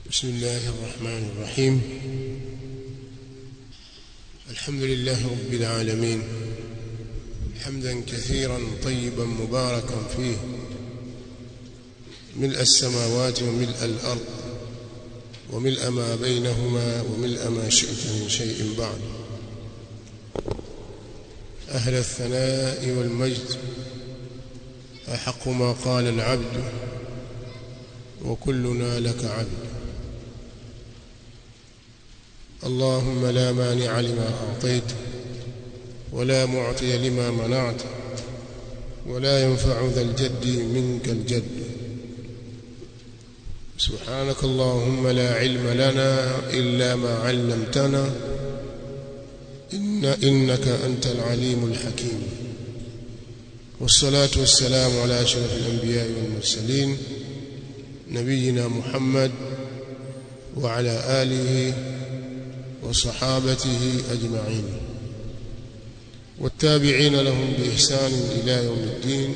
بسم الله الرحمن الرحيم الحمد لله رب العالمين حمدا كثيرا طيبا مباركا فيه ملء السماوات وملء الأرض وملء ما بينهما وملء ما شئت من شيء بعد أهل الثناء والمجد أحق ما قال العبد وكلنا لك عبد اللهم لا مانع لما أعطيت ولا معطي لما منعت ولا ينفع ذا الجد منك الجد سبحانك اللهم لا علم لنا إلا ما علمتنا إن إنك أنت العليم الحكيم والصلاة والسلام على أشرف الأنبياء والمرسلين نبينا محمد وعلى آله وصحابته أجمعين والتابعين لهم بإحسان إلى يوم الدين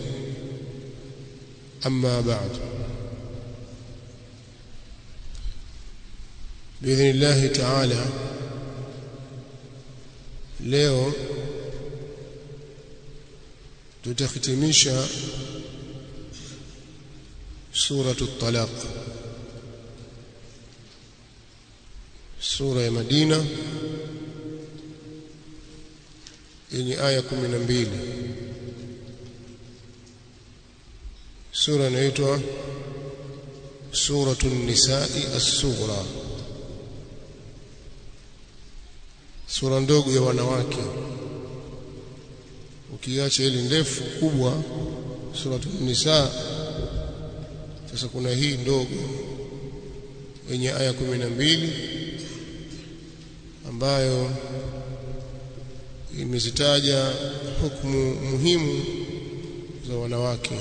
أما بعد بإذن الله تعالى leo tutahitimisha suratu talaq sura ya Madina yenye aya 12 sura inaitwa suratu nisai as-sughra sura ndogo ya wanawake ukiacha ile ndefu kubwa suratu nisa sasa kuna hii ndogo yenye aya kumi na mbili ambayo imezitaja hukumu muhimu za wanawake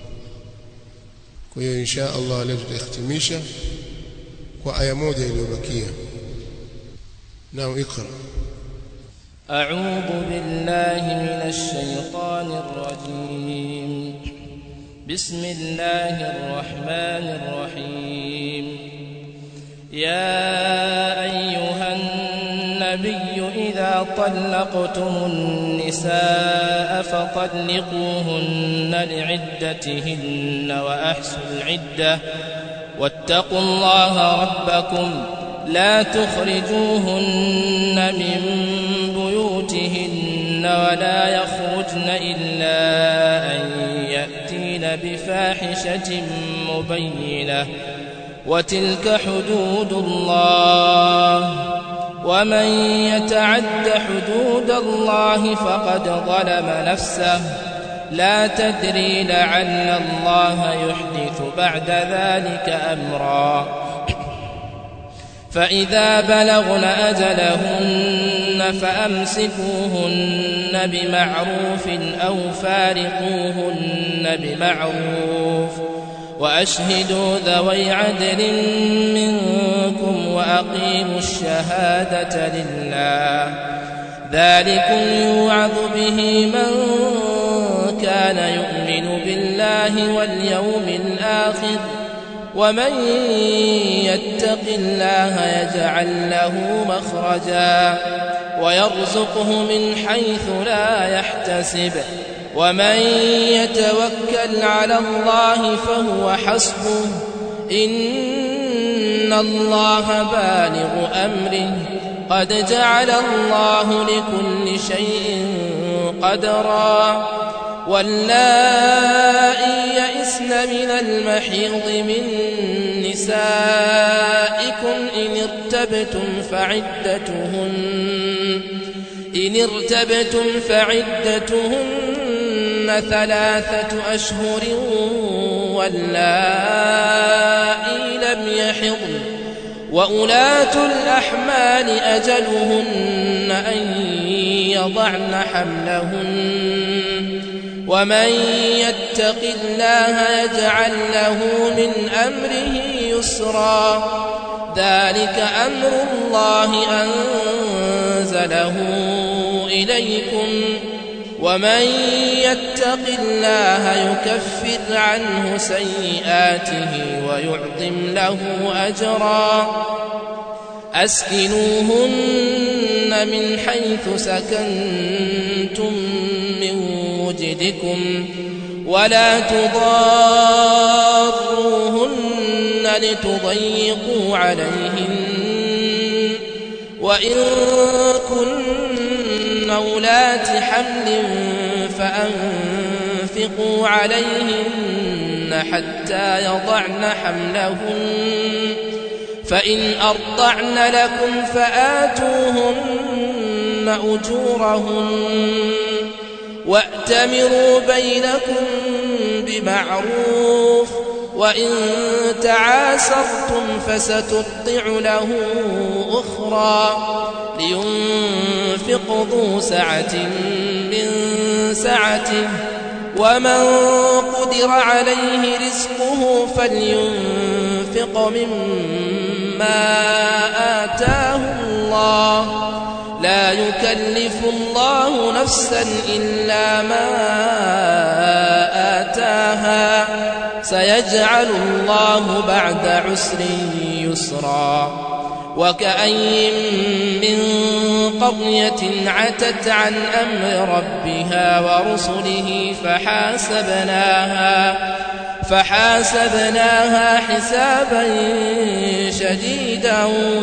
kwa hiyo insha Allah leo tutahitimisha kwa aya moja iliyobakia نعم اقرأ أعوذ بالله من الشيطان الرجيم بسم الله الرحمن الرحيم يا أيها النبي إذا طلقتم النساء فطلقوهن لعدتهن وأحسوا العدة واتقوا الله ربكم لا تخرجوهن من بيوتهن ولا يخرجن إلا أن يأتين بفاحشة مبينة وتلك حدود الله ومن يتعد حدود الله فقد ظلم نفسه لا تدري لعل الله يحدث بعد ذلك أمرا فإذا بلغن أجلهن فأمسكوهن بمعروف أو فارقوهن بمعروف وأشهدوا ذوي عدل منكم وأقيموا الشهادة لله ذلكم يوعظ به من كان يؤمن بالله واليوم الآخر ومن يتق الله يجعل له مخرجا ويرزقه من حيث لا يحتسب ومن يتوكل على الله فهو حسبه إن الله بالغ أمره قد جعل الله لكل شيء قدرا واللائي يئسن من المحيض من نسائكم إن ارتبتم فعدتهن إن ارتبتم فعدتهن ثلاثة أشهر واللائي لم يحضن وأولاة الأحمال أجلهن أن يضعن حملهن ومن يتق الله يجعل له من أمره يسرا ذلك أمر الله أنزله إليكم ومن يتق الله يكفر عنه سيئاته ويعظم له أجرا أسكنوهن من حيث سكنتم من وجدكم ولا تضاروهن لتضيقوا عليهن وإن كن أولات حمل فأنفقوا عليهن حتى يضعن حملهن فإن أرضعن لكم فآتوهن أجورهن وأتمروا بينكم بمعروف وإن تعاسرتم فسترضع له أخرى لينفق ذو سعة من سعته ومن قدر عليه رزقه فلينفق مما آتاه الله لا يكلف الله نفسا إلا ما آتاها سيجعل الله بعد عسر يسرا وكأي من قرية عتت عن أمر ربها ورسله فحاسبناها فحاسبناها حسابا شديدا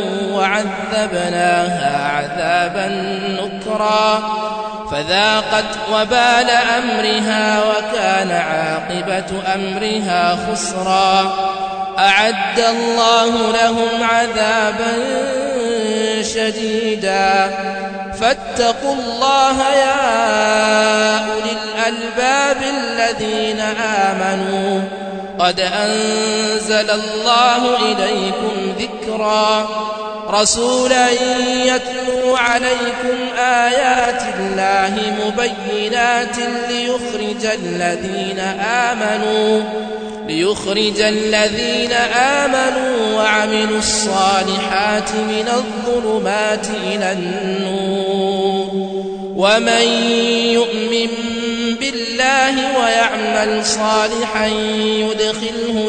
وعذبناها عذابا نكرا فذاقت وبال أمرها وكان عاقبة أمرها خسرا أعد الله لهم عذابا شديدا فاتقوا الله يا أولي الألباب الذين آمنوا قد أنزل الله إليكم ذكرا رسولا يتلو عليكم آيات الله مبينات ليخرج الذين آمنوا ليخرج الذين آمنوا وعملوا الصالحات من الظلمات إلى النور ومن يؤمن بالله ويعمل صالحا يدخله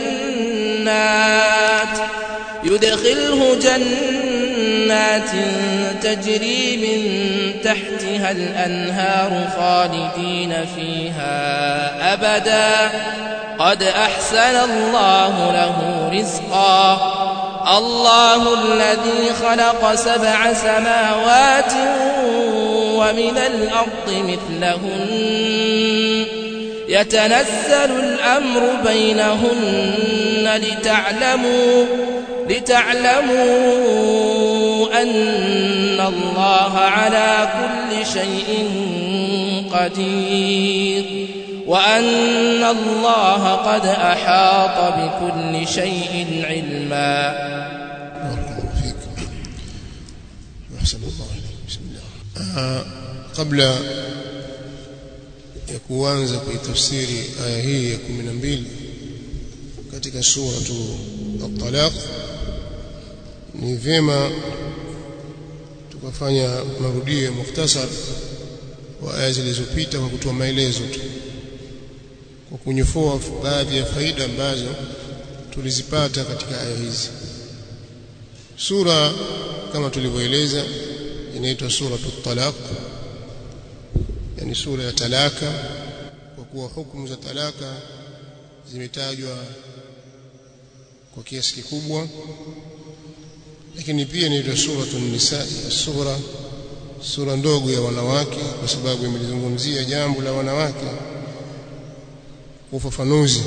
جنات يدخله جنات تجري من تحتها الأنهار خالدين فيها أبدا قد أحسن الله له رزقا الله الذي خلق سبع سماوات ومن الأرض مثلهن يتنزل الأمر بينهن لتعلموا لتعلموا أن الله على كل شيء قدير وأن الله قد أحاط بكل شيء علما بارك الله فيك وأحسن الله إليك بسم الله آه قبل ya kuanza kuitafsiri aya hii ya 12 katika suratu at-talaq ni vyema tukafanya marudio ya mukhtasar wa aya zilizopita kwa kutoa maelezo tu kwa kunyofua baadhi ya faida ambazo tulizipata katika aya hizi sura kama tulivyoeleza inaitwa suratu talaq yani sura ya talaka kwa kuwa hukumu za talaka zimetajwa kwa kiasi kikubwa lakini pia inaitwa suratu nisa sura sura ndogo ya wanawake kwa sababu imelizungumzia jambo la wanawake kwa ufafanuzi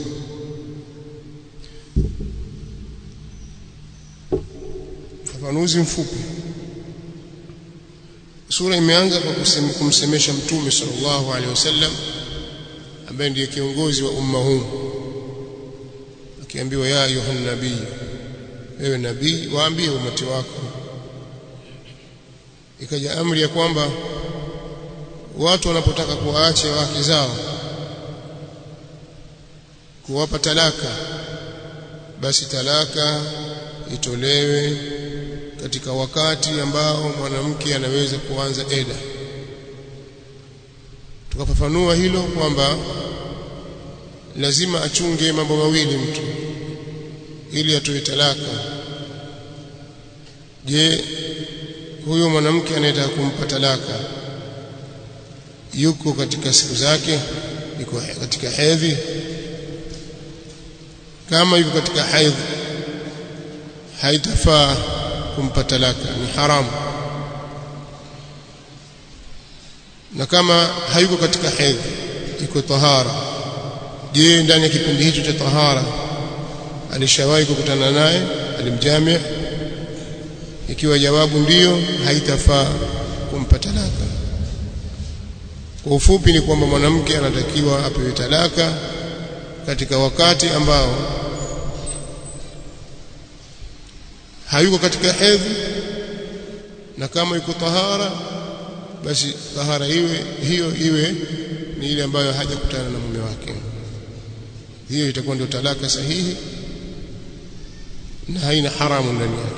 ufafanuzi mfupi sura imeanza kwa kumsemesha mtume sallallahu alaihi wasallam ambaye ndiye kiongozi wa umma huu akiambiwa ya ayuhan nabii wewe nabii waambie umati wako ikaja amri ya kwamba watu wanapotaka kuwaacha wake zao kuwapa talaka basi talaka itolewe katika wakati ambao mwanamke anaweza kuanza eda tukafafanua hilo kwamba lazima achunge mambo mawili mtu ili atoe talaka je huyo mwanamke anayetaka kumpa talaka yuko katika siku zake yuko katika hedhi kama yuko katika haidh haitafaa kumpa talaka ni haramu na kama hayuko katika hedhi iko tahara je ndani ya kipindi hicho cha tahara alishawahi kukutana naye alimjamia ikiwa jawabu ndiyo haitafaa kumpa talaka kwa ufupi ni kwamba mwanamke anatakiwa apewe talaka katika wakati ambao hayuko katika hedhi na kama yuko tahara basi tahara iwe hiyo iwe ni ile ambayo hajakutana na mume wake hiyo itakuwa ndio talaka sahihi na haina haramu ndani yake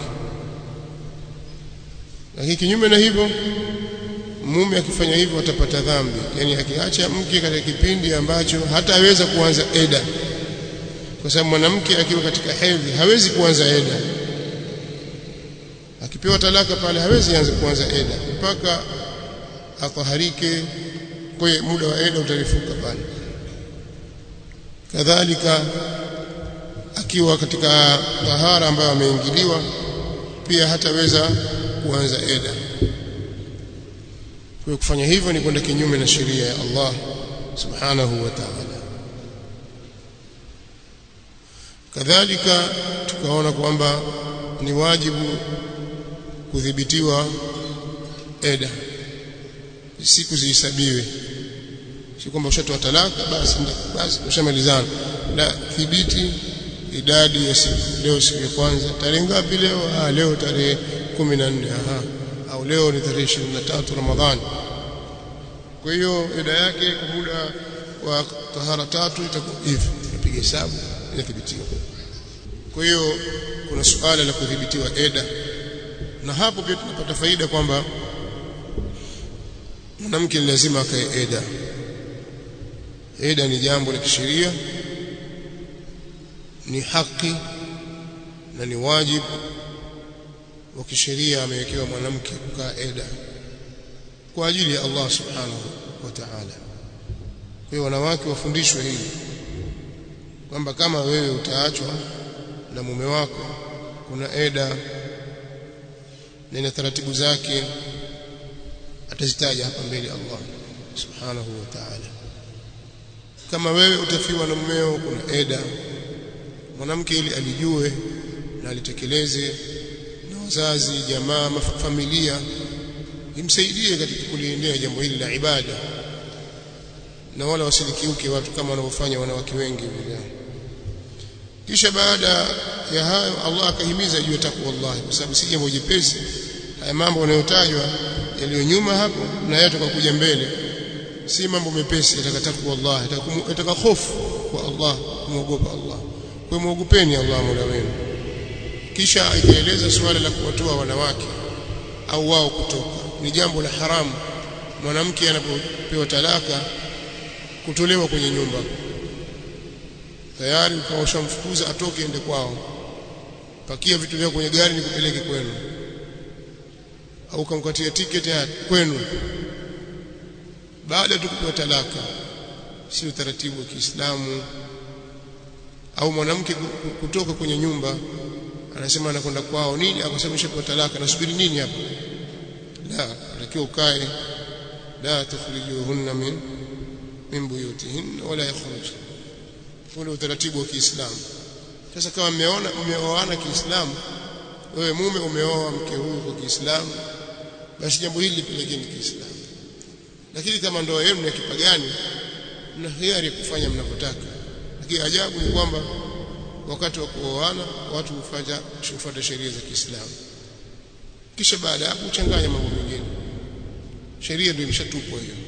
lakini kinyume na hivyo mume akifanya hivyo atapata dhambi yani akiacha mke katika kipindi ambacho hataweza kuanza eda kwa sababu mwanamke akiwa katika hedhi hawezi kuanza eda akipewa talaka pale hawezi anza kuanza eda mpaka ataharike kwa muda wa eda utarifuka pale kadhalika akiwa katika tahara ambayo ameingiliwa pia hataweza kuanza eda kwa kufanya hivyo ni kwenda kinyume na sheria ya Allah subhanahu wa ta'ala kadhalika tukaona kwamba ni wajibu kudhibitiwa eda siku zihesabiwe si kwamba ushatoa talaka basi basi ushamalizana la thibiti idadi ya siku leo siku ya kwanza tarehe ngapi leo ah leo tarehe 14 aha au leo ni tarehe 23 Ramadhani kwa hiyo eda yake kwa muda wa tahara tatu itakuwa hivi napiga hesabu inathibitiwa kwa hiyo kuna suala la kudhibitiwa eda na hapo pia tunapata faida kwamba mwanamke ni lazima akae eda eda ni jambo la kisheria ni haki na ni wajibu wa kisheria amewekewa mwanamke kukaa eda kwa ajili ya Allah subhanahu wa ta'ala kwa hiyo wanawake wafundishwe hili kwamba kama wewe utaachwa na mume wako kuna eda na ina taratibu zake atazitaja hapa mbele Allah subhanahu wa ta'ala kama wewe utafiwa na mumeo kuna eda mwanamke ili alijue na alitekeleze na wazazi jamaa familia imsaidie katika kuliendea jambo hili la ibada na wala wasilikiuke watu kama wanavyofanya wanawake wengi vile kisha baada ya hayo Allah akahimiza juu ya takwa Allah kwa sababu si jambo jepesi haya mambo yanayotajwa yaliyo nyuma hapo na yatoka kuja mbele si mambo mepesi yataka takwa Allah yataka hofu kwa Allah muogopa Allah kwa muogopeni Allah Mola wenu kisha ikaeleza suala la kuwatoa wanawake au wao kutoka ni jambo la haramu mwanamke anapopewa talaka kutolewa kwenye nyumba tayari ukawa ushamfukuza atoke ende kwao pakia vitu vyako kwenye gari nikupeleke kwenu au ukamkatia tiketi ya kwenu baada tu kupewa talaka si utaratibu wa Kiislamu au mwanamke kutoka kwenye nyumba anasema anakwenda kwao nini akasababisha kwa talaka nasubiri nini hapa la atakiwa ukae la tukhrijuhunna min min buyutihinna wala yakhruj ule utaratibu wa Kiislamu sasa kama mmeona mmeoana Kiislamu wewe mume umeoa mke huyu kwa Kiislamu basi jambo hili lipelekeni Kiislamu lakini kama ndoa yenu ni ya kipagani mna hiari ya kufanya mnavyotaka lakini ajabu ni kwamba wakati wa kuoana watu hufanya hufuata sheria za Kiislamu kisha baada ya hapo uchanganya mambo mengine sheria ndio imeshatupwa hiyo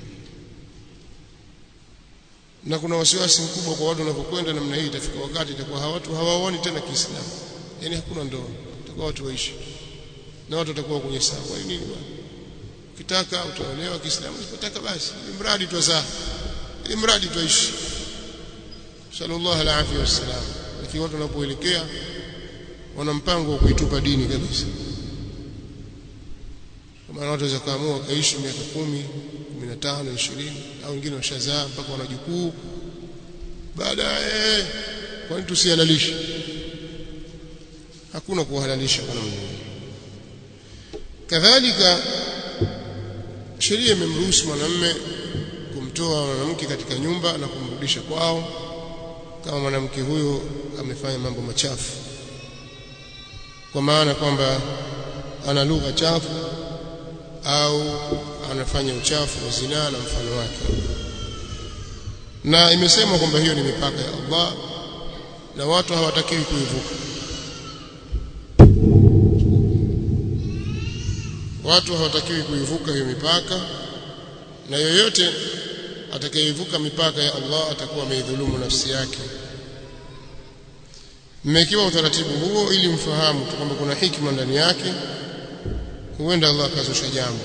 na kuna wasiwasi mkubwa kwa watu wanapokwenda namna hii itafika wakati itakuwa hawatu hawaoni tena Kiislamu yani hakuna ndoa itakuwa watu waishi na watu watakuwa kwenye sawa kwa nini bwana ukitaka utaolewa Kiislamu usipotaka basi ili mradi twazaa ili mradi twaishi sallallahu alaihi wasallam lakini watu wanapoelekea wana mpango wa kuitupa dini kabisa kama watu waweza kaamua kaishi miaka kumi, 15, 20 au wengine washazaa mpaka wanajukuu baadaye kwa nini tusihalalishe hakuna kuhalalisha kwa namna kadhalika sheria imemruhusu mwanamume kumtoa mwanamke katika nyumba na kumrudisha kwao kama mwanamke huyo amefanya mambo machafu kwa maana kwamba ana lugha chafu au anafanya uchafu wa zinaa na mfano wake na imesemwa kwamba hiyo ni mipaka ya Allah na watu hawatakiwi kuivuka watu hawatakiwi kuivuka hiyo mipaka na yoyote atakayevuka mipaka ya Allah atakuwa ameidhulumu nafsi yake mmekiwa utaratibu huo ili mfahamu kwamba kuna hikma ndani yake huenda Allah akazusha jambo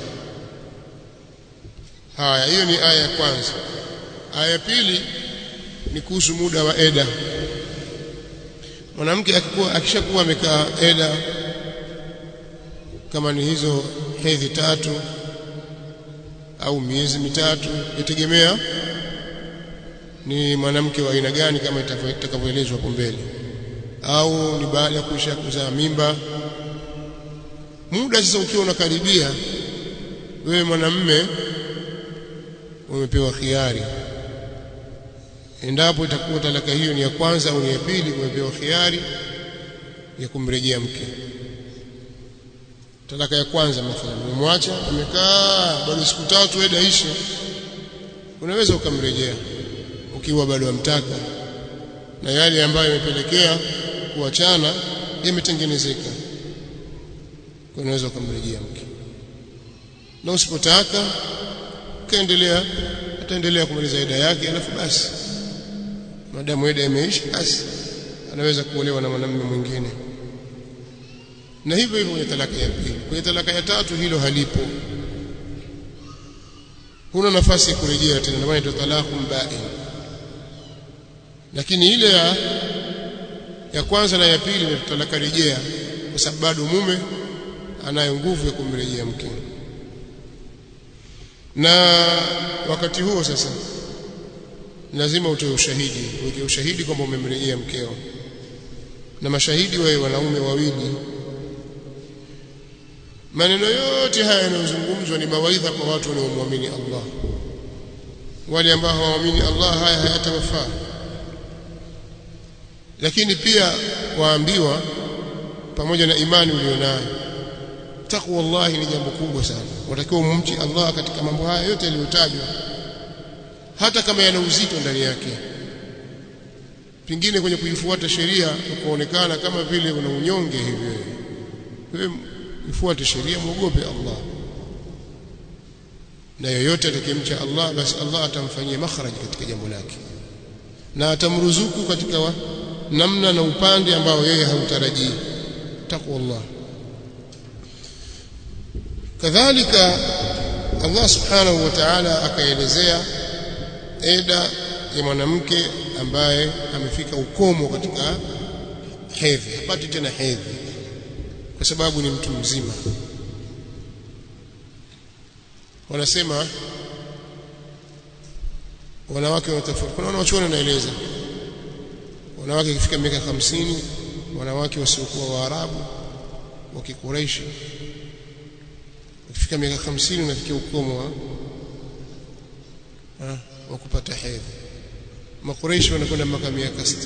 haya hiyo ni aya ya kwanza aya ya pili ni kuhusu muda wa eda mwanamke akikuwa akishakuwa amekaa eda kama ni hizo hedhi tatu au miezi mitatu yategemea ni mwanamke wa aina gani kama itakavyoelezwa hapo mbele au ni baada ya kuisha kuzaa mimba muda sasa ukiwa unakaribia wewe mwanamme umepewa khiari endapo itakuwa talaka hiyo ni ya kwanza au ni ya pili umepewa khiari ya kumrejea mke talaka ya kwanza mathalan umemwacha amekaa bado siku tatu eda ishe unaweza ukamrejea ukiwa bado amtaka na yale ambayo yamepelekea kuachana yametengenezeka kwa unaweza ukamrejea mke na usipotaka kaendelea ataendelea kumaliza eda yake alafu basi madamu eda imeisha basi anaweza kuolewa na mwanamume mwingine na hivyo hivyo kwenye talaka ya pili kwenye talaka ya tatu hilo halipo huna nafasi ya kurejea tena ndio maana talaqu ba'in lakini ile ya ya kwanza na ya pili ni talaka rejea kwa sababu bado mume anayo nguvu ya kumrejea mke na wakati huo sasa lazima utoe ushahidi uweke ushahidi kwamba umemrejea mkeo na mashahidi wawe wanaume wawili maneno yote haya yanayozungumzwa ni mawaidha kwa watu wanaomwamini Allah wale ambao hawaamini Allah haya hayatawafaa lakini pia waambiwa pamoja na imani ulionayo takwa wallahi ni jambo kubwa sana watakiwa umumchi Allah katika mambo haya yote yaliyotajwa hata kama yana uzito ndani yake pingine kwenye kuifuata sheria ukaonekana kama vile una unyonge hivi wewe ifuate sheria muogope Allah na yoyote atakayemcha Allah basi Allah atamfanyia makhraj katika jambo lake na atamruzuku katika wa, namna na upande ambao yeye hautarajii takwa Allah kadhalika Allah subhanahu wa ta'ala akaelezea eda ya mwanamke ambaye amefika ukomo katika hedhi hapati tena hedhi kwa sababu ni mtu mzima wanasema wanawake watafauti kuna wanachuoni wanaeleza wanawake ikifika miaka hamsini wanawake wasiokuwa waarabu wa kikureishi ukifika miaka hamsini unafikia ukomo wa wa kupata hedhi makureishi wanakwenda mpaka miaka 60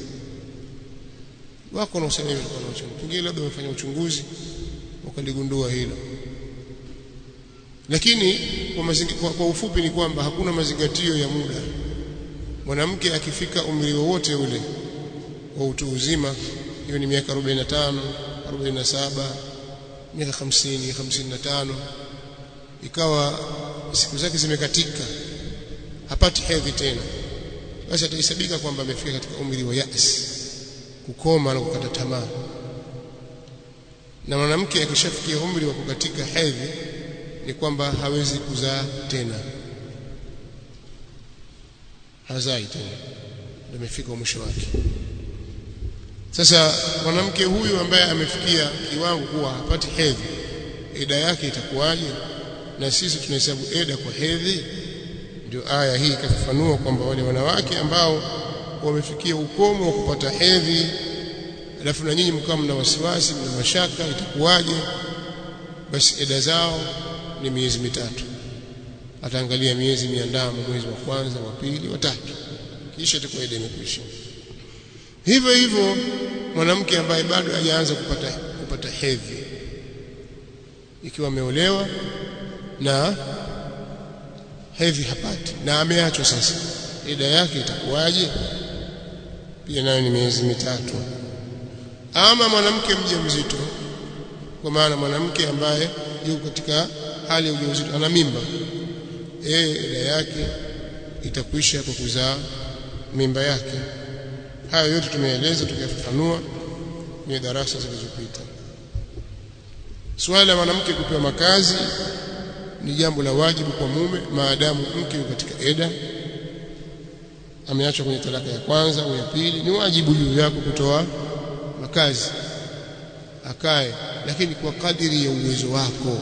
wako na usemi kwa wanachuoni pengine labda wamefanya uchunguzi wakaligundua hilo lakini kwa, mazingi, kwa, kwa ufupi ni kwamba hakuna mazingatio ya muda mwanamke akifika umri wowote ule wa utu uzima hiyo ni miaka 45 47 miaka 50 55 ikawa siku zake zimekatika hapati hedhi tena basi atahesabika kwamba amefika katika umri wa yas kukoma na kukata tamaa na mwanamke akishafikia umri wa kukatika hedhi ni kwamba hawezi kuzaa tena hazai tena ndio imefika mwisho wake sasa mwanamke huyu ambaye amefikia kiwango kuwa hapati hedhi eda yake itakuwaje na sisi tunahesabu eda kwa hedhi ndio aya hii ikafafanua kwamba wale wanawake ambao wamefikia ukomo wa kupata hedhi alafu na nyinyi mkawa mna wasiwasi mna mashaka itakuwaje basi eda zao ni miezi mitatu ataangalia miezi miandamo mwezi wa kwanza wa pili wa tatu kisha itakuwa eda imekwisha hivyo hivyo mwanamke ambaye bado hajaanza kupata kupata hedhi ikiwa ameolewa na hedhi hapati na ameachwa sasa ida yake itakuwaje pia nayo ni miezi mitatu ama mwanamke mjamzito kwa maana mwanamke ambaye yuko katika hali ya ujauzito ana mimba yeye ida yake itakwisha kwa kuzaa mimba yake hayo yote tumeeleza tukiyafafanua kwenye darasa zilizopita swala la mwanamke kupewa makazi ni jambo la wajibu kwa mume maadamu mke yuko katika eda ameachwa kwenye talaka ya kwanza au ya pili ni wajibu juu yako kutoa makazi akae lakini kwa kadiri ya uwezo wako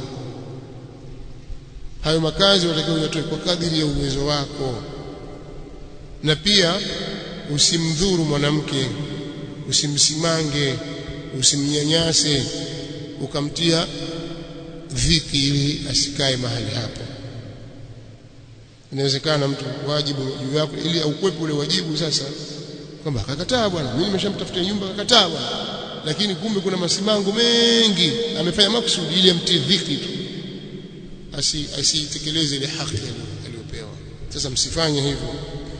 hayo makazi watakiwa uyatoe kwa kadiri ya uwezo wako na pia usimdhuru mwanamke usimsimange usimnyanyase ukamtia dhiki ili asikae mahali hapo inawezekana mtu wajibu juu yako ili aukwepe ule wajibu sasa kwamba akakataa bwana mimi nimeshamtafutia nyumba akakataa bwana lakini kumbe kuna masimango mengi amefanya makusudi ili amtie dhiki tu asi asitekeleze ile haki aliyopewa sasa msifanye hivyo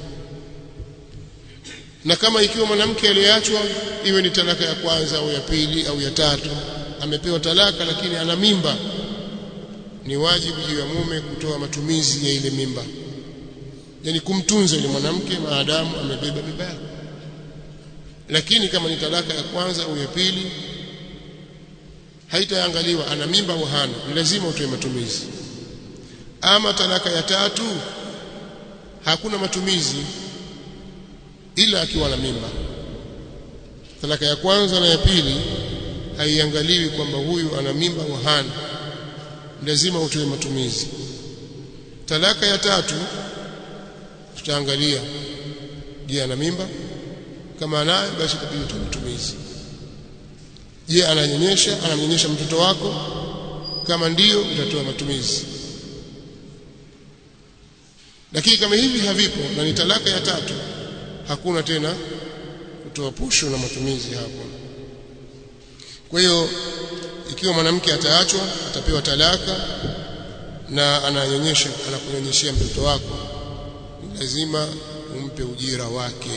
na kama ikiwa mwanamke aliyeachwa iwe ni talaka ya kwanza au ya pili au ya tatu amepewa talaka lakini ana mimba ni wajibu juu ya mume kutoa matumizi ya ile mimba yani kumtunza yule mwanamke maadamu amebeba mimba yake lakini kama ni talaka ya kwanza au ya pili haitaangaliwa ana mimba au hana ni lazima utoe matumizi ama talaka ya tatu hakuna matumizi ila akiwa na mimba talaka ya kwanza na ya pili haiangaliwi kwamba huyu ana mimba au hana lazima utoe matumizi talaka ya tatu tutaangalia je ana mimba kama anayo basi itabidi utoe matumizi je ananyonyesha anamnyonyesha mtoto wako kama ndiyo utatoa matumizi lakini kama hivi havipo na ni talaka ya tatu hakuna tena kutoa posho na matumizi hapo kwa hiyo ikiwa mwanamke ataachwa atapewa talaka na ananyonyesha anakunyonyeshia mtoto wako ni lazima umpe ujira wake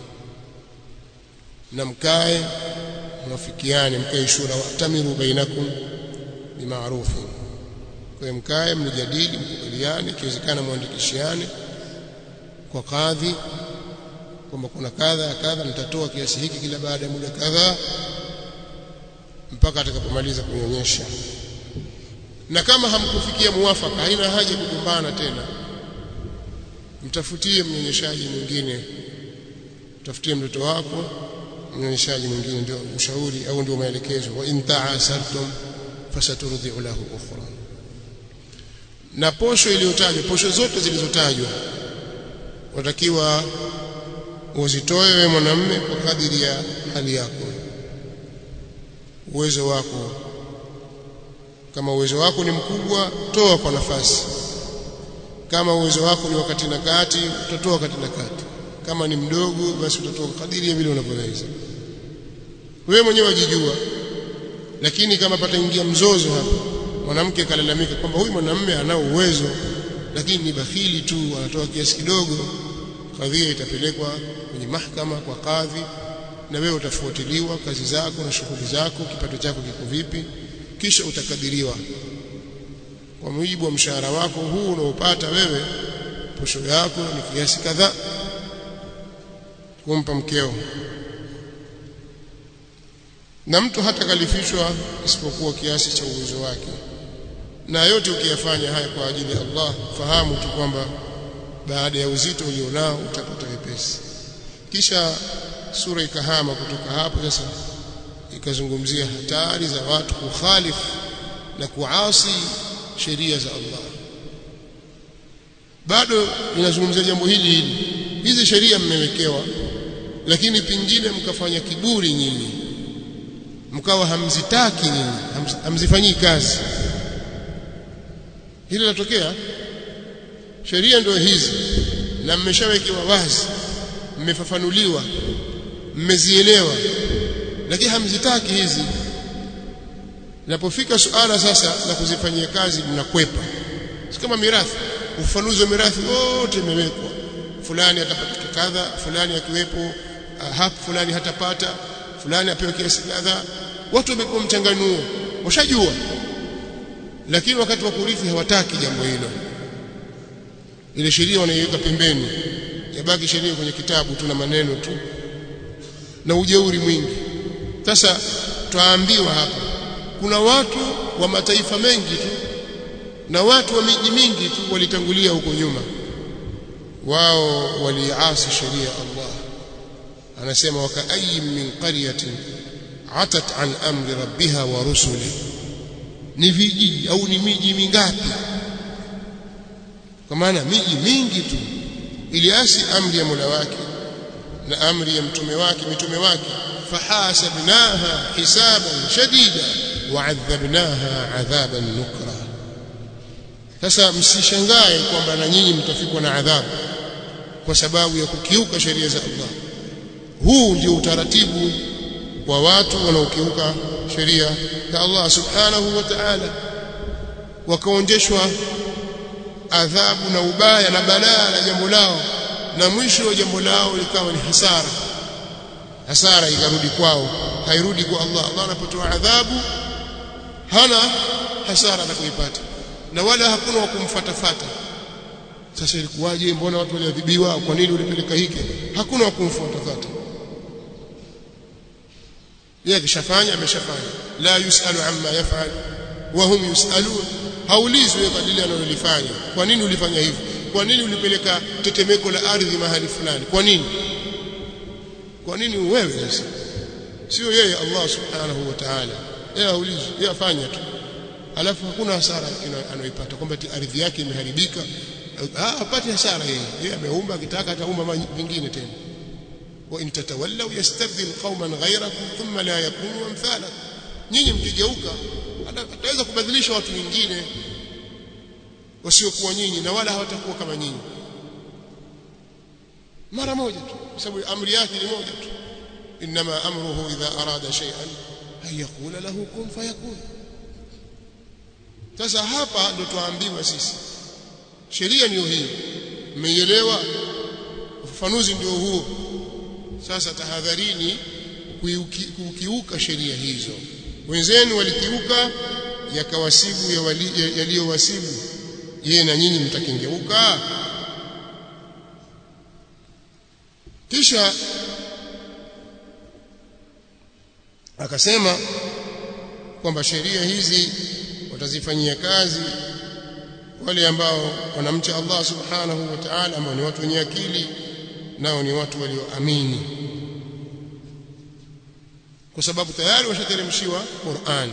na mkae mwafikiane mkae shura watamiru bainakum bimaarufi kwa mkae mnijadili mkubaliane ikiwezekana muandikishiane kwa kadhi kwamba kuna kadha kadha nitatoa kiasi hiki kila baada ya muda kadhaa mpaka atakapomaliza kunyonyesha na kama hamkufikia muwafaka haina haja kugombana tena mtafutie mnyonyeshaji mwingine mtafutie mtoto wako mnyonyeshaji mwingine ndio ushauri au ndio maelekezo wa in ta'asartum fasaturdi'u lahu ukhra na posho iliyotajwa posho zote zilizotajwa watakiwa uzitoe wewe mwanamume kwa kadiri ya hali yako uwezo wako kama uwezo wako ni mkubwa toa kwa nafasi kama uwezo wako ni wakati na kati utatoa wakati na kati kama ni mdogo basi utatoa kadiri ya vile unavyoweza wewe mwenyewe wajijua lakini kama pataingia mzozo hapa mwanamke kalalamika kwamba huyu mwanamume anao uwezo lakini ni bakhili tu anatoa kiasi kidogo kadhia itapelekwa kwenye mahakama kwa kadhi na wewe utafuatiliwa kazi zako na shughuli zako kipato chako kiko vipi kisha utakadiriwa kwa mujibu wa mshahara wako huu unaopata wewe posho yako ni kiasi kadhaa kumpa mkeo na mtu hata kalifishwa isipokuwa kiasi cha uwezo wake na yote ukiyafanya haya kwa ajili ya Allah fahamu tu kwamba baada ya uzito ulionao utapata wepesi kisha sura ikahama kutoka hapo sasa ikazungumzia hatari za watu kukhalifu na kuasi sheria za Allah bado inazungumzia jambo hili hili hizi sheria mmewekewa lakini pingine mkafanya kiburi nyinyi mkawa hamzitaki nyinyi hamzifanyii kazi hili linatokea sheria ndio hizi na mmeshawekewa wazi mmefafanuliwa mmezielewa lakini hamzitaki hizi Linapofika suala sasa la kuzifanyia kazi mnakwepa. Si kama mirathi, ufafanuzi wa mirathi wote imewekwa. Fulani atapata kadha, fulani akiwepo hapo, fulani hatapata, fulani apewe kiasi kadha. Watu wamepewa mchanganuo, washajua. Lakini wakati wa kurithi hawataki jambo hilo. Ile sheria wanaiweka pembeni. Yabaki sheria kwenye kitabu tu na maneno tu na ujeuri mwingi. Sasa twaambiwa hapa kuna watu wa mataifa mengi tu na watu wa miji mingi tu walitangulia huko nyuma wao waliasi sheria ya Allah anasema wakaayi min qaryatin atat an amri rabbiha wa rusuli ni vijiji au ni miji mingapi kwa maana miji mingi tu iliasi amri ya Mola wake na amri ya mtume wake mitume wake fahasabnaha hisaban shadida waadhabnaha adhaban nukra sasa msishangae kwamba na nyinyi mtafikwa na adhabu kwa sababu ya kukiuka sheria za Allah huu ndio utaratibu wa watu wanaokiuka sheria za Allah subhanahu wa ta'ala wakaonjeshwa adhabu na ubaya na balaa la jambo lao na mwisho wa jambo lao likawa ni hasara hasara ikarudi kwao hairudi kwa Allah Allah anapotoa adhabu hana hasara atakayoipata na wala hakuna wa kumfatafata sasa ilikuwaje mbona watu waliadhibiwa kwa nini ulipeleka hiki hakuna wa kumfuatafata yeye akishafanya ameshafanya la yusalu amma yafal wa hum yusalun haulizwi kwa lile analolifanya kwa nini ulifanya hivi kwa nini ulipeleka tetemeko la ardhi mahali fulani kwa nini kwa nini wewe sasa sio yeye Allah subhanahu wa ta'ala yeye haulizwi yeye afanya tu alafu hakuna hasara anayoipata kwamba ardhi yake imeharibika ah hapati hasara yeye yeye ameumba akitaka ataumba vingine tena wa in tatawallaw yastabdil qauman ghayrakum thumma la yakunu amthala nyinyi mkigeuka ataweza kubadilisha watu wengine wasiokuwa nyinyi na wala hawatakuwa kama nyinyi mara moja tu kwa sababu amri yake ni moja tu inma amruhu idha arada shay'an ay yaqula lahu kun fayakun sasa hapa ndo tuambiwa sisi sheria ndiyo hii mmeielewa ufafanuzi ndio huo sasa tahadharini kukiuka sheria hizo wenzenu walikiuka yakawasibu yaliyowasibu yeye na nyinyi mtakengeuka kisha akasema kwamba sheria hizi watazifanyia kazi wale ambao wanamcha Allah subhanahu wa ta'ala ambao ni watu wenye akili nao ni watu walioamini kwa sababu tayari washateremshiwa Qur'an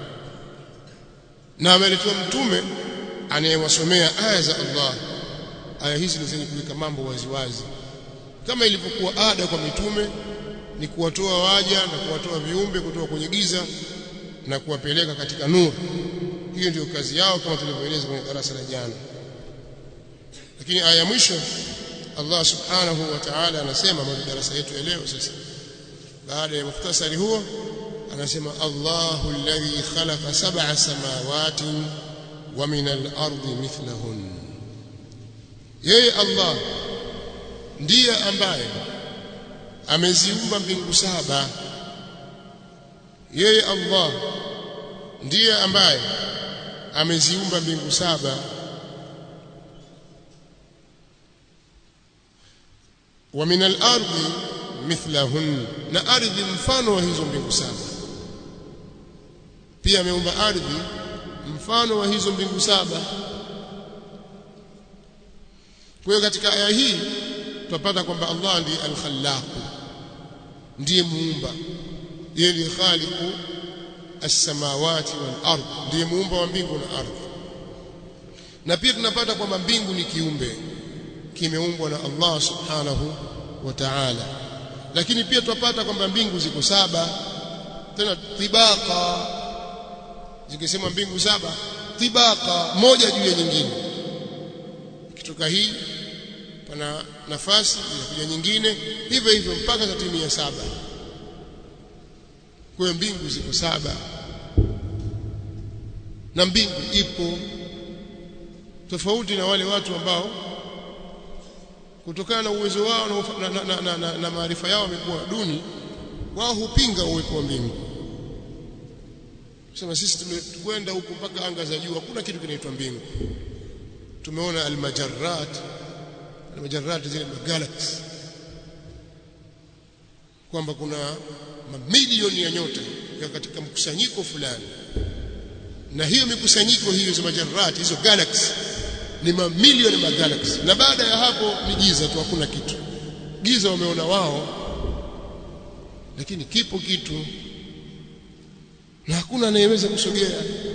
na ameletewa mtume anayewasomea aya za Allah aya hizi ni zenye kuweka mambo waziwazi kama ilivyokuwa ada kwa mitume ni kuwatoa waja na kuwatoa viumbe kutoka kwenye giza na kuwapeleka katika nuru hiyo ndio kazi yao kama tulivyoeleza kwenye darasa la jana lakini aya ya mwisho Allah subhanahu wa ta'ala anasema mwa darasa yetu ya leo sasa baada ya mukhtasari huo anasema Allahu alladhi khalaqa sab'a samawati wa min al-ardi mithlahun yeye Allah ndiye ambaye ameziumba mbingu saba yeye Allah ndiye ambaye ameziumba mbingu saba wa min al-ardi mithlahun na ardhi mfano wa hizo mbingu saba pia ameumba ardhi mfano wa hizo mbingu saba kwa hiyo katika aya hii tutapata kwamba Allah ndiye al-Khallaq ndiye muumba yeye ndiye khaliqu as-samawati wal ard ndiye muumba wa mbingu na ardhi na pia tunapata kwamba mbingu ni kiumbe kimeumbwa na Allah subhanahu wa ta'ala lakini pia tupata kwamba mbingu ziko saba tena tibaka zikisema mbingu saba tibaka moja juu ya nyingine kitoka hii pana nafasi inakuja nyingine hivyo hivyo mpaka tatimia saba kwa mbingu ziko saba na mbingu ipo tofauti na wale watu ambao kutokana na uwezo wao na, na, na, na, na, na maarifa yao wamekuwa duni wao hupinga uwepo wa mbingu sema sisi tumekwenda huko mpaka anga za juu hakuna kitu kinaitwa mbingu tumeona almajarrat almajarrat zile magalaxy kwamba kuna mamilioni ya nyota ya katika mkusanyiko fulani na hiyo mikusanyiko hiyo za majarrat hizo galaxy ni mamilioni ya galaxy na baada ya hapo ni giza tu hakuna kitu giza wameona wao lakini kipo kitu na hakuna anayeweza kusogea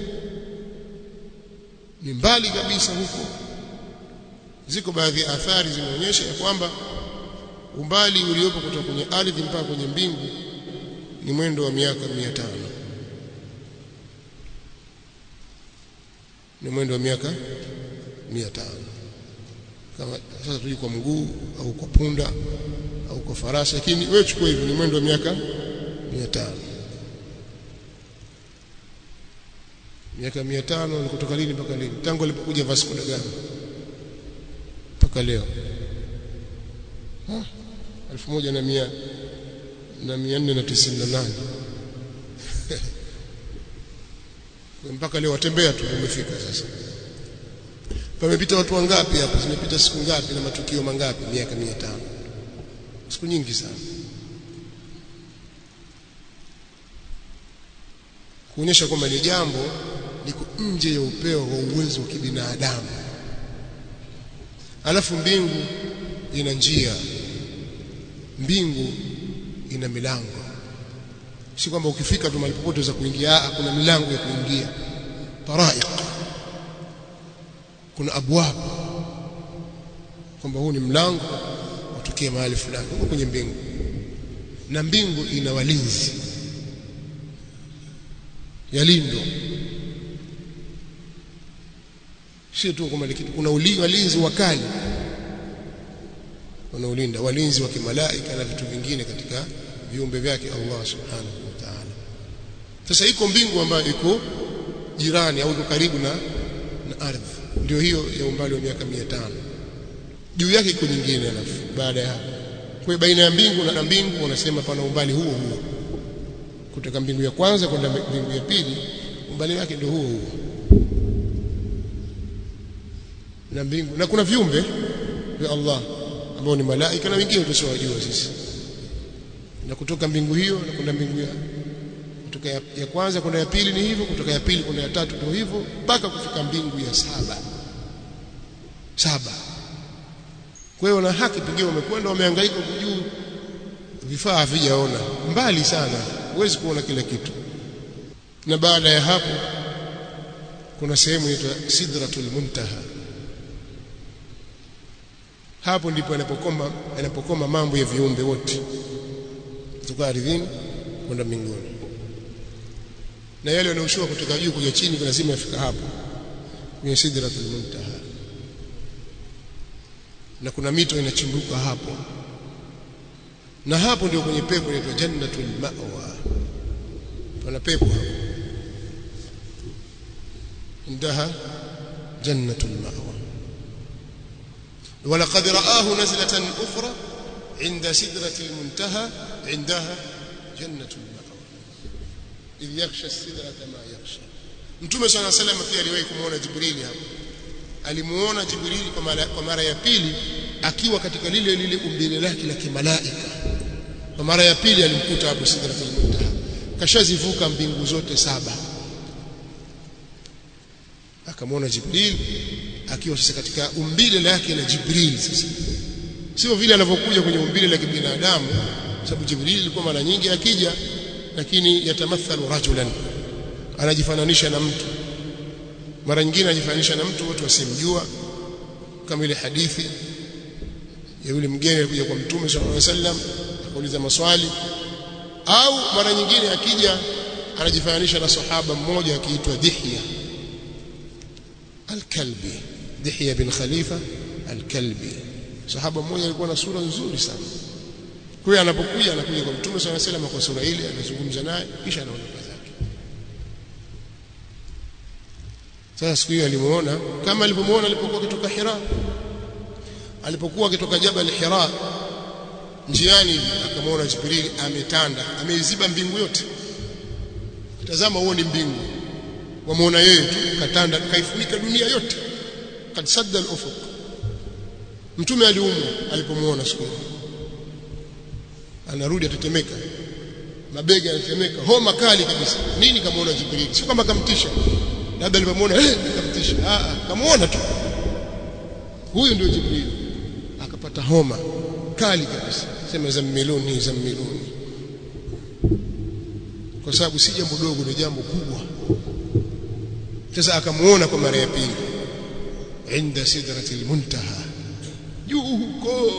ni mbali kabisa huko ziko baadhi ya athari zimeonyesha ya kwamba umbali uliopo kutoka kwenye ardhi mpaka kwenye mbingu ni mwendo wa miaka 500 ni mwendo wa miaka 500 kama sasa tuje kwa mguu au kwa punda au kwa farasi lakini wewe chukua hivyo ni mwendo wa miaka 500 miaka 500 ni kutoka lini mpaka lini tangu alipokuja Vasco da Gama mpaka leo elfu moja na mia na mia nne na tisini na nane mpaka leo watembea tu umefika sasa pamepita watu wangapi hapa zimepita siku ngapi na matukio mangapi miaka mia tano siku nyingi sana kuonyesha kwamba ni jambo liko nje ya upeo wa uwezo wa kibinadamu alafu mbingu ina njia mbingu ina milango si kwamba ukifika tu mahali popote za kuingia kuna milango ya kuingia taraiq kuna abwab kwamba huu ni mlango utokee mahali fulani huko kwenye mbingu na mbingu ina walinzi yalindwa sio tu kwamba kitu kuna walinzi wakali wanaolinda walinzi wa kimalaika na vitu vingine katika viumbe vyake Allah subhanahu wa ta'ala sasa iko mbingu ambayo iko jirani au iko karibu na na ardhi ndio hiyo ya umbali wa miaka 500 juu yake iko nyingine alafu baada ya hapo kwa baina ya mbingu na mbingu wanasema pana umbali huo huo kutoka mbingu ya kwanza kwenda mbingu ya pili umbali wake ndio huo huo na mbingu na kuna viumbe vya Allah ambao ni malaika na wengine tusiowajua sisi na kutoka mbingu hiyo na kwenda mbingu ya kutoka ya, ya kwanza kwenda ya pili ni hivyo kutoka ya pili kwenda ya tatu ndio hivyo mpaka kufika mbingu ya saba saba kwa hiyo na haki pengine wamekwenda wamehangaika kujuu vifaa havijaona mbali sana huwezi kuona kila kitu na baada ya hapo kuna sehemu inaitwa sidratul muntaha hapo ndipo yanapokoma yanapokoma mambo ya viumbe wote kutoka ardhini kwenda mbinguni na yale yanayoshuka kutoka juu kuja chini lazima yafika hapo kwenye sidratul muntaha na kuna mito inachimbuka hapo na hapo ndio kwenye pepo inaitwa jannatul ma'wa pana pepo hapo indaha jannatul ma'wa ولقد رآه نزلة أخرى عند سدرة المنتهى عندها جنة المأوى إذ يغشى السدرة ما يغشى Mtume صلى الله عليه وسلم pia aliwahi kumuona Jibrili hapo alimuona Jibrili kwa mara, kwa mara ya pili akiwa katika lile lile umbile lake la kimalaika kwa mara ya pili alimkuta hapo Sidratul Muntaha kashazivuka mbingu zote saba akamwona Jibril akiwa sasa katika umbile lake la Jibril sasa sio vile anavyokuja kwenye umbile la kibinadamu sababu Jibril ilikuwa mara nyingi akija lakini yatamathalu rajulan anajifananisha na mtu mara nyingine anajifananisha na mtu watu wasimjua kama ile hadithi ya yule mgeni alikuja kwa mtume sallallahu alaihi wasallam akauliza maswali au mara nyingine akija anajifananisha na sahaba mmoja akiitwa Dihya al-Kalbi Dihya bin Khalifa al-Kalbi sahaba mmoja alikuwa na sura nzuri sana kwa hiyo anapokuja anakuja kwa mtume sallallahu alaihi wasallam kwa sura ile anazungumza naye kisha anaondoka zake sasa siku hiyo alimuona kama alivyomuona alipokuwa kutoka Hira alipokuwa akitoka Jabal Hira njiani akamwona Jibril ametanda ameiziba mbingu yote tazama huo ni mbingu wamuona yeye tu katanda kaifunika dunia yote kad sadda al-ufuq mtume aliumwa alipomuona siku anarudi atetemeka mabega yanatetemeka homa kali kabisa nini kamuona Jibril sio kama kamtisha labda alipomuona eh kamtisha ah kamuona tu huyu ndio Jibril akapata homa kali kabisa sema zammiluni zammiluni kwa sababu si jambo dogo ni jambo kubwa sasa akamuona kwa mara ya pili inda sidratil muntaha juu huko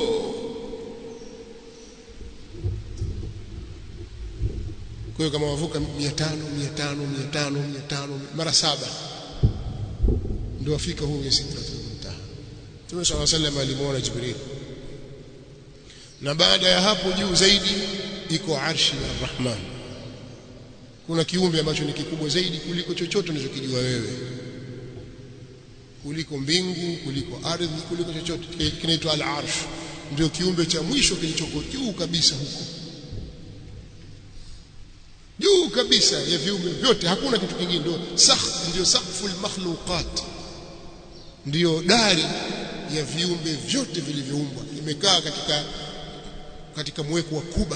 kwa hiyo kama wavuka 500 500 500 500 mara saba ndio afika huyo sidratul muntaha Mtume صلى الله عليه وسلم alimuona Jibril na baada ya hapo juu zaidi iko arshi ya Rahman kuna kiumbe ambacho ni kikubwa zaidi kuliko chochote unachokijua wewe kuliko mbingu kuliko ardhi kuliko chochote kinaitwa al-arsh ndio kiumbe cha mwisho kilichoko juu kabisa huko juu kabisa ya viumbe vyote hakuna kitu kingine ndio sakh ndio saqful makhluqat ndio dari ya viumbe vyote vilivyoumbwa imekaa katika katika mweko wa kuba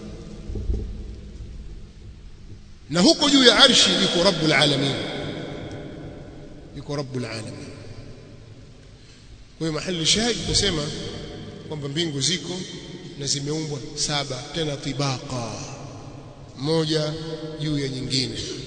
na huko juu ya arshi yuko rabbul alamin yuko rabbul alamin kwa hiyo mahali shahid tunasema kwamba mbingu ziko na zimeumbwa saba tena tibaqa moja juu ya nyingine